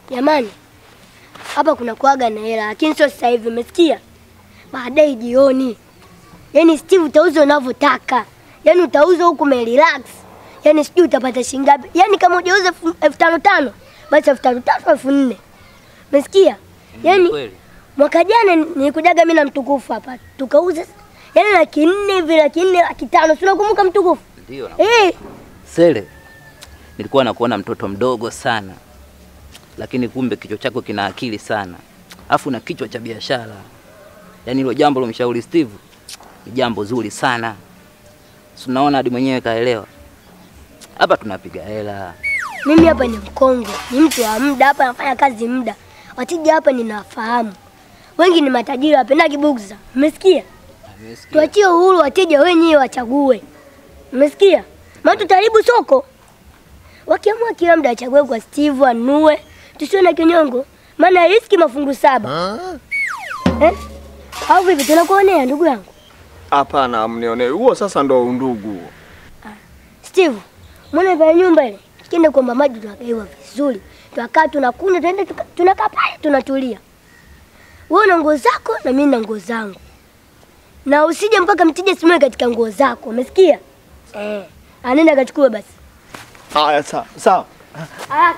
Jamani, hapa kuna kuaga na hela, lakini sio sasa hivi, umesikia? Baadaye jioni. Yaani Steve, utauza unavyotaka, yaani utauza huku umerelax, yaani sijui utapata shilingi ngapi. Yaani kama hujauza elfu elfu tano tano basi elfu tano tatu elfu nne umesikia? Yaani Kweli. mwaka jana nilikujaga mimi na mtukufu hapa tukauza yaani laki nne hivi, laki nne, laki tano, si unakumbuka mtukufu? Ndio. na- Eh, Sele, nilikuwa nakuona mtoto mdogo sana, lakini kumbe kichwa chako kina akili sana, afu na kichwa cha biashara. Yaani hilo jambo lomshauri Steve ni jambo zuri sana, si unaona hadi mwenyewe kaelewa. Hapa tunapiga hela. mimi hapa ni mkongwe, ni mtu wa muda hapa, nafanya kazi muda. Wateja hapa ninawafahamu, wengi ni matajiri, wapendagi bugza. Umesikia? Tuachie uhuru wateja wenyewe wachague, umesikia? Maana tutaharibu soko. Wakiamua kila mda achague kwa Steve anunue, tusiwe na kinyongo, maana riski mafungu saba eh? Au vipi? Tunakuonea ndugu yangu Hapana, mnionee huo. Sasa ndo undugu huo. Steve, mbona vya nyumba ile kienda kuomba maji tunagaiwa vizuri, tunakaa tunakunywa, tunaenda tuka- tunakaa pale tunatulia. Wewe na nguo zako na mimi na nguo zangu, na usije mpaka mteja simame katika nguo zako, umesikia? Eh, anaenda akachukua basi Haya, sawa sawa. haraka.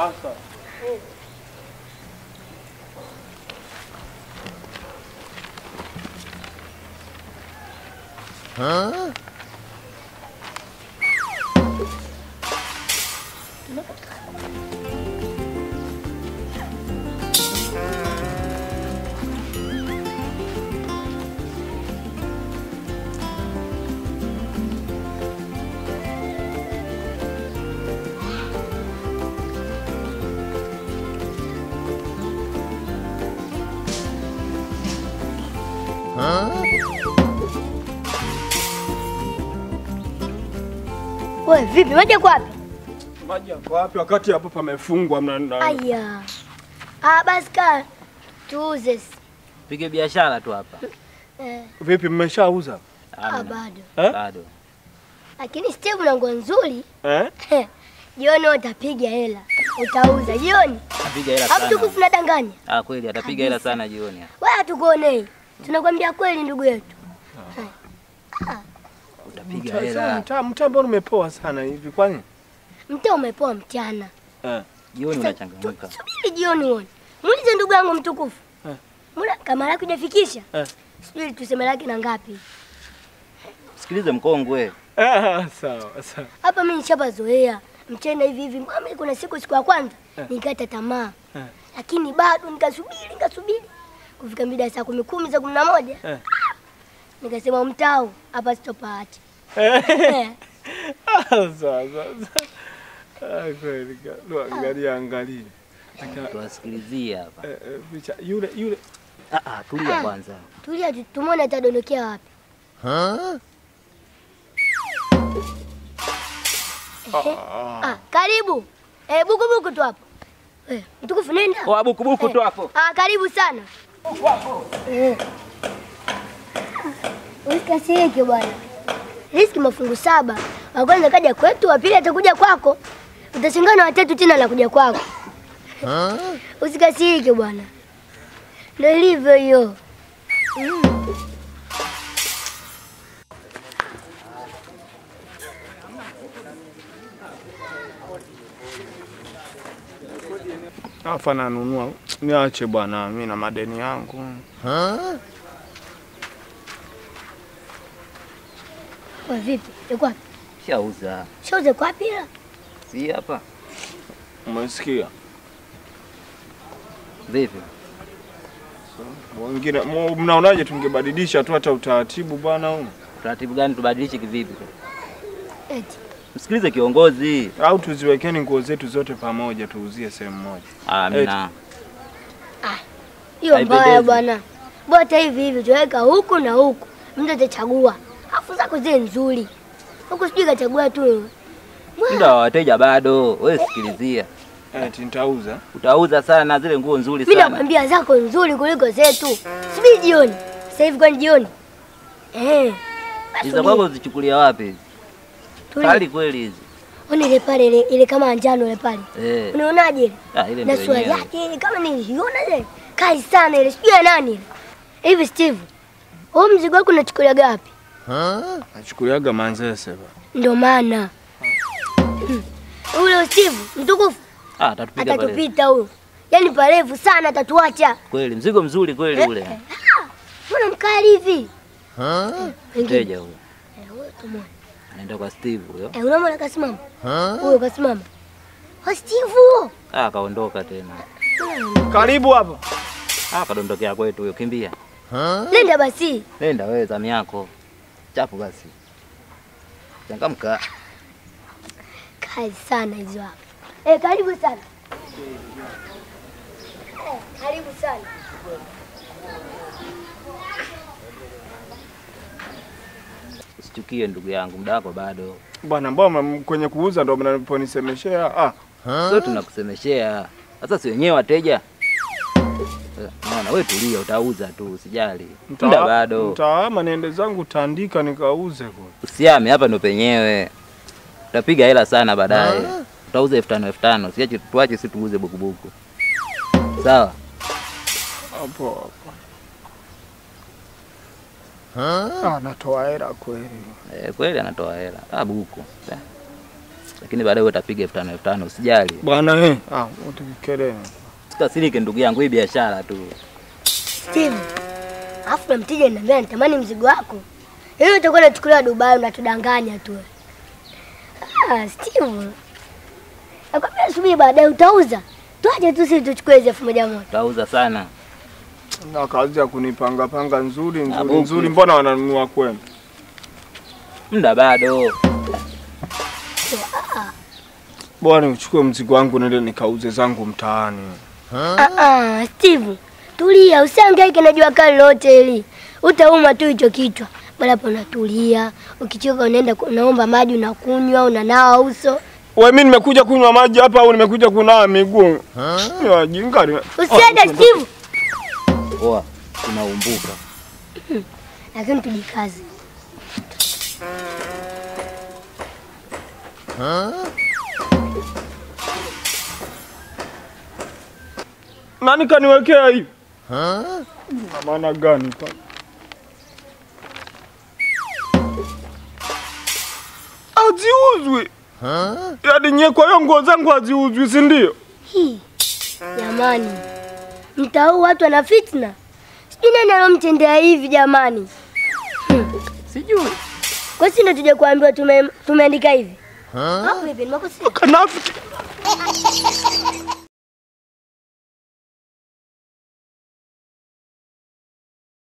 Wewe vipi, maji yako wapi? Maji yako wapi wakati hapo pamefungwa? mna- na- Aya, ah, basi kaa tuuze. Pige biashara tu hapa. Eh, Vipi, mmeshauza ah, Amna. bado eh? Bado. lakini Steve na nguo nzuri Eh? jioni utapiga hela, utauza jioni. Apiga hela Hapo sana. tukufu nadanganya Ah, kweli atapiga hela sana jioni. wewe, hatukuonei, tunakwambia kweli ndugu yetu. Utapiga Mtaa- sasa hela. Mtaa mtaa mbona umepoa sana hivi kwani? Mtaa umepoa mchana, Eh. Jioni Sasa, unachangamka. tu- subiri jioni uone. Muulize ndugu yangu mtukufu, Eh. mbona kama lako hujafikisha? Eh. Sijui tuseme laki na ngapi Sikilize mkongwe. Ah, sawa sawa. hapa. Mimi nishapazoea mchana hivi hivi. Mama, kuna siku siku ya kwanza Eh. nikata tamaa Eh. lakini bado nikasubiri nikasubiri kufika mida ya saa kumi kumi za kumi na moja Eh. nikasema mtao hapa sitopaacha. Eh. Eh. Ah, sawa sawa. sawa. Ah, kweli. ka- lo, Angalia angalia. Aka- Tuwasikilizie hapa. eh, eh, picha yule yule Ah, ah, tulia kwanza. Tulia tu- tumwone atadondokea wapi. Ehe. Ah, karibu eh, buku buku tu hapo eh, mtukufu nenda. Oa buku buku tu hapo. Ah, karibu sana. Eh. Usikasirike bwana. Riski mafungu saba. Wa kwanza kaja kwetu, wa pili atakuja kwako. Utashangaa na watatu tena anakuja kwako. Usikasirike bwana. Ndio ilivyo hiyo. Mm. afa nanunua. Niache bwana, mimi na madeni yangu. Kwa vipi? Yuko wapi? Shauza. Shauze kwa wapi ila? Si hapa. Umesikia? Vipi? Wengine mu- mnaonaje tungebadilisha tu hata utaratibu bwana huu? Taratibu gani tubadilishe kivipi? Eti. Msikilize kiongozi. Au tuziwekeni nguo zetu zote pamoja tuuzie sehemu moja. Ah, mina. Hiyo mbaya Haipendezi. bwana. Bota hivi hivi tuweka huku na huku. Mtu atachagua. Afu zako zile nzuri. Huku sijui kachagua tu. Muda wa wateja bado. Wewe sikilizia. Eti nitauza. Utauza sana zile nguo nzuri Mimi sana. nakwambia zako nzuri kuliko zetu. Subiri jioni. Sasa hivi kwani jioni? Eh. basi Hizo subiri. kwako uzichukulia wapi hizi? Tulia. Kali kweli hizi. Ona ile pale ile, ile kama njano ile pale. Eh. Unaonaje ile? Ah, ile Na ndio swali yenyewe. yake ile kama niliona ile. Kali sana ile. Sijui ya nani ile. Hivi Steve. Wewe mzigo wako unachukulia gapi? Nachukuliaga Manzese ba. Ndio maana. Hmm. Ule Steve mtukufu Ah, atatupiga pale. atatupita huyo. Yaani parefu sana atatuacha. Kweli mzigo mzuri kweli ule. Ah, Mbona mkali hivi? Wengine. Mteja huyo. Eh, huyo tumwone. Anaenda kwa Steve huyo. Eh, unamwona kasimama? Huyo kasimama. Wa Steve. Ah, kaondoka tena. Karibu hapa. Ah, kadondokea kwetu huyo, kimbia. Nenda basi. Nenda wewe zamu yako. Chapu basi. Changamka. Kali sana hizo hapa. Eh, karibu sana. Eh, karibu sana. Usichukie ndugu yangu, muda wako bado. Bwana, mbona kwenye kuuza ndo mnaponisemeshea? Ah, Sio tunakusemeshea. Sasa si wenyewe wateja. Eh, Naona wewe tulia, utauza tu, usijali. Muda mta- bado. mtaama niende zangu tandika nikauze kwa. Usiame hapa ndo penyewe. Utapiga hela sana baadaye. Utauza elfu tano elfu tano. Siache tuache si tuuze bukubuku. Sawa? Hapo hapo. Ah, natoa hela kweli. Eh, kweli anatoa hela. Ah, buku. Eh. Lakini baadaye wewe utapiga elfu tano elfu tano, usijali. Bwana eh, ah, utikele. Usikasirike ndugu yangu, hii biashara tu. Steve. Alafu na mteja ananiambia natamani mzigo wako. Hiyo utakuwa unachukuliwa Dubai unatudanganya tu. Ah, Steve. Nakwambia subiri baadaye utauza. Tuache tu sisi tuchukue hizo elfu moja moja. Utauza sana. Na kazi ya kunipanga panga nzuri nzuri Abuki. nzuri, mbona wananunua kwenu? Muda bado. Bwana, uchukue mzigo wangu nende nikauze zangu mtaani. Ah ah, Steve. Tulia, usihangaike na jua kali lote hili. Utauma tu hicho kichwa. Bala hapo unatulia. Ukichoka unaenda ku- unaomba maji unakunywa, unanawa uso. Wewe mimi nimekuja kunywa maji hapa au nimekuja kunawa miguu? Ni wajinga. ni- Usiende Ah, Steve. Poa. Tunaumbuka. Lakini tujikaze. Nani kaniwekea hivi? Na maana gani pa? Haziuzwi. Yaani nye kwa hiyo nguo zangu haziuzwi, si ndio? Hii. Jamani. Mtaa huu watu wana fitna. Sijui nani alomtendea hivi jamani. Sijui. Kwa sisi ndo tuje kuambiwa tume, tumeandika hivi. Au vipi? Nimekosea? Kanafiki.